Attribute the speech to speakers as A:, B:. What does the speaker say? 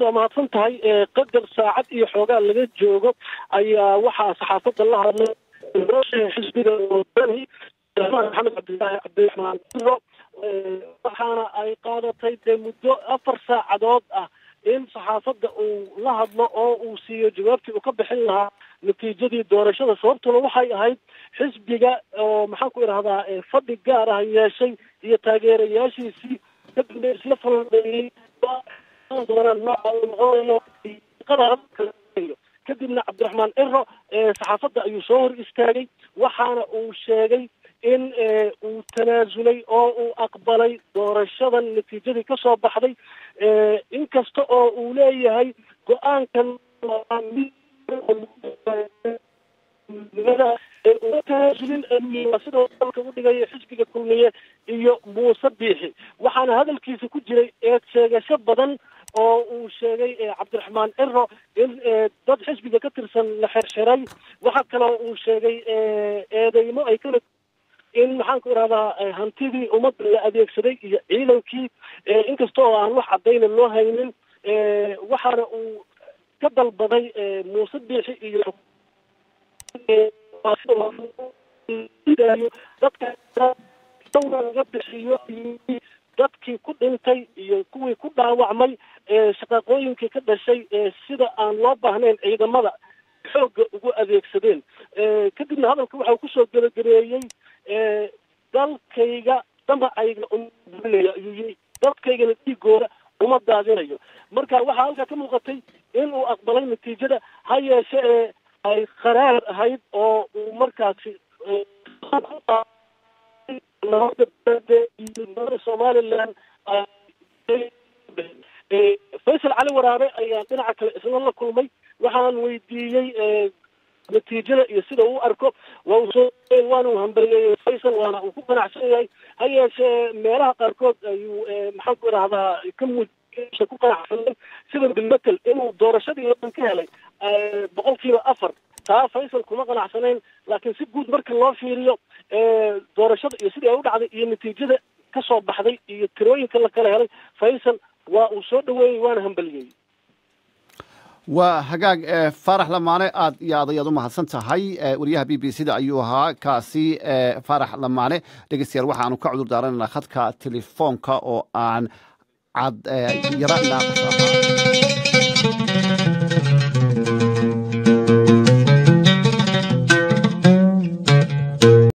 A: waa mahadsan tahay qadar saacad iyo xoogaa laga joogo ayaa waxaa saxaafadda la hadlay xisbiga wadani maxamed cabdilaahi cabdiraxmaan iro waxaana ay qaadatay dee muddo afar saacadood ah in saxaafadda uu la hadlo oo uu siiyo jawaabtii uu ka bixin lahaa natiijadii doorashada sababtuna waxay ahayd xisbiga oo maxaan ku idhahdaa fadhi gaar ah yeeshay iyo taageerayaashiisii kadibna isla falandeeyey doonaan nooca uu noqonayo kadibna cabdiraxmaan ciro saxaafadda ayuu soo hor istaagay waxaana uu sheegay in uu tanaasulay oo uu aqbalay doorashadan natiijadii kasoo baxday inkasta oo uu leeyahay go-aankan uma tanaasulin sidoo dalka u dhigaya xisbiga kulmiye iyo muuse biixi waxaana hadalkiisa ku jiray eed sheegasho badan oo uu sheegay cabdiraxmaan ciro in dad xisbiga ka tirsan la xirxiray waxa kaloo uu sheegay eedeymo ay kala in maxaan ku idhahdaa hantidii ummadda la adeegsaday iyo ciidankii inkasta oo aan wax caddayna loo haynin waxaana uu ka dalbaday muuse biixi iyo dadka dawra laga bixiyo dadkii ku dhintay iyo kuwii ku dhaawacmay shaqaaqooyinkii ka dhashay sida aan loo baahnayn ciidamada xoogga ugu adeegsadeen kadibna hadalka waxa uu kusoo gebagabeeyey dalkayga damacayga umainaya ayuu yii dadkaygana dhiigooda uma daadinayo marka waxaa halkaa ka muuqatay in uu aqbalay natiijada ha yeeshe ee ay qaraar ahayd oo uu markaasi somalilan faysal cali waraabe ayaa dhinaca kale isna la kulmay waxaan weydiiyey natiijada iyo sida uu arko waa uu soo waana uu hambalyeeyey faysal waana uu ku ganacsan yahay ha yeeshee meelaha qaarkood ayuu maxaan ku idhahdaa ka muujiya ku qanacsanay sida bilmetel inuu doorashadii wadan ka helay boqol kiiba afar taa faysal kuma qanacsanayn laakiin si guud marka loo fiiriyo doorashada iyo sidii ay u dhacday iyo natiijada kasoo baxday iyo tirooyinka la kala helay faysal waa uu soo dhaweeyey waana hambalyeeyey
B: waa hagaag faarax lamaane aad iyo aad ayaad u mahadsan tahay wariyaha b b c da ayuu ahaa kaasi faarax lamaane dhegeystayaal waxaanu ka cudur daaranaynaa khadka telefoonka oo aan cad yara naaqas ahaa